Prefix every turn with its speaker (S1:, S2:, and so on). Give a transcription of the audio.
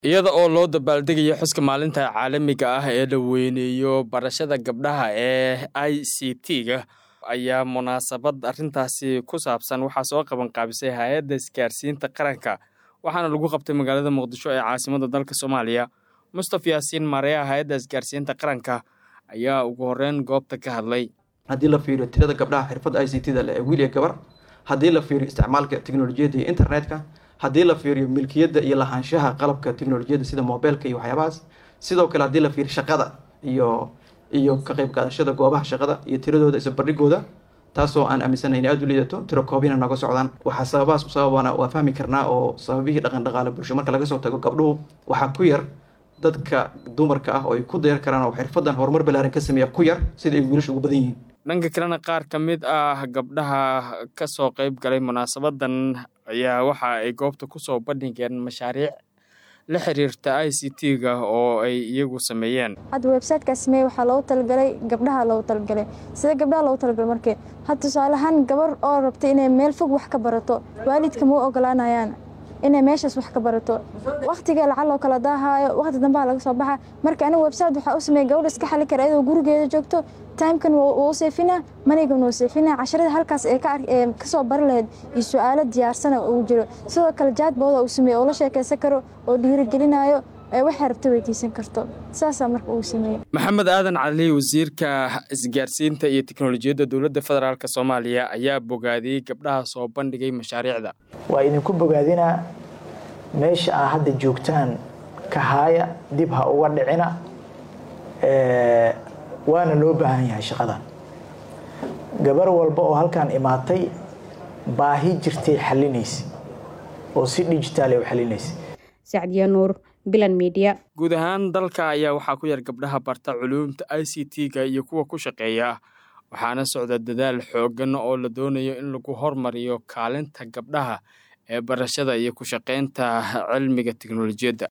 S1: iyada oo loo dabaaldegayo xuska maalinta caalamiga ah ee la weyneeyo barashada gabdhaha ee i c t-ga ayaa munaasabad arintaasi ku saabsan waxaa soo qaban qaabisay hay-adda isgaarsiinta qaranka waxaana lagu qabtay magaalada muqdisho ee caasimada dalka soomaaliya mustaf yaasiin mareya hay-adda isgaarsiinta qaranka ayaa ugu horeyn goobta ka hadlay
S2: haddii la fiiriyo tirada gabdhaha xirfadda i c t da le ee wiil iyo gabar haddii la fiiriyo isticmaalka teknolojiyadda iyo internetka haddii la fiiriyo milkiyadda iyo lahaanshaha qalabka teknolojiyadda sida mobeelka iyo waxyaabahaas sidoo kale haddii la fiiriyo shaqada iyo iyo ka qayb qaadashada goobaha shaqada iyo tiradooda isabardhigooda taasoo aan aaminsana in aada u liidato tiro koobina naga socdaan waxaa sababahaas sababana waa fahmi karnaa oo sababihii dhaqan dhaqaale bulsho marka laga soo tago gabdhuhu waxaa ku yar dadka dumarka ah oo ay ku dayar karaan oo xirfadan horumar balaaran ka sameeya ku yar sida ay wiilasha ugu badan yihiin
S1: dhanka kalena qaar ka mid ah gabdhaha ka soo qayb galay munaasabadan ayaa waxa ay goobta kusoo bandhigeen mashaariic la xiriirta i c t-ga oo ay iyagu sameeyeen
S3: hadda websiteka sameeye waxaa loogu talagalay gabdhaha loogu talagalay sida gabdhaha loogu talagalay markii hadda tusaaleahaan gabar oo rabta inay meel fog wax ka barato waalidka ma u ogolaanayaan inay meeshaas wax ka barato wakhtiga lacaloo kala daahaayo wakhti dambaha laga soo baxa marka aniga website waxaa u sameeya gabadha iska xali kara iyadoo gurigeeda joogto timekan wuu u seefina manigan wuu seefina casharada halkaas ee kasoo bari lahayd iyo su-aalo diyaarsana uu jiro sidoo kale jaadbooda uu sameeye oo la sheekaysan karo oo dhiirigelinayo waxay rabta weydiisan karto saasaa marka uu sameeyey
S1: maxamed aadan cali wasiirka isgaarsiinta iyo teknolojiyadda dowladda federaalk soomaaliya ayaa bogaadiyey gabdhaha soo bandhigay mashaariicda
S4: waa idinku bogaadinaa meesha aa hadda joogtaan kahaaya dib ha uga dhicina waana loo baahan yahay shaqadan gabar walba oo halkan imaatay baahi jirtay xalinaysa oo si dhijitaal u xalinaysa
S5: sacdiya nuur bilan media
S1: guud ahaan dalka ayaa waxaa ku yar gabdhaha barta culuumta i c t-ga iyo kuwa ku shaqeeya waxaana socda dadaal xoogan oo la doonayo in lagu hormariyo kaalinta gabdhaha ee barashada iyo ku shaqaynta cilmiga teknolojiyadda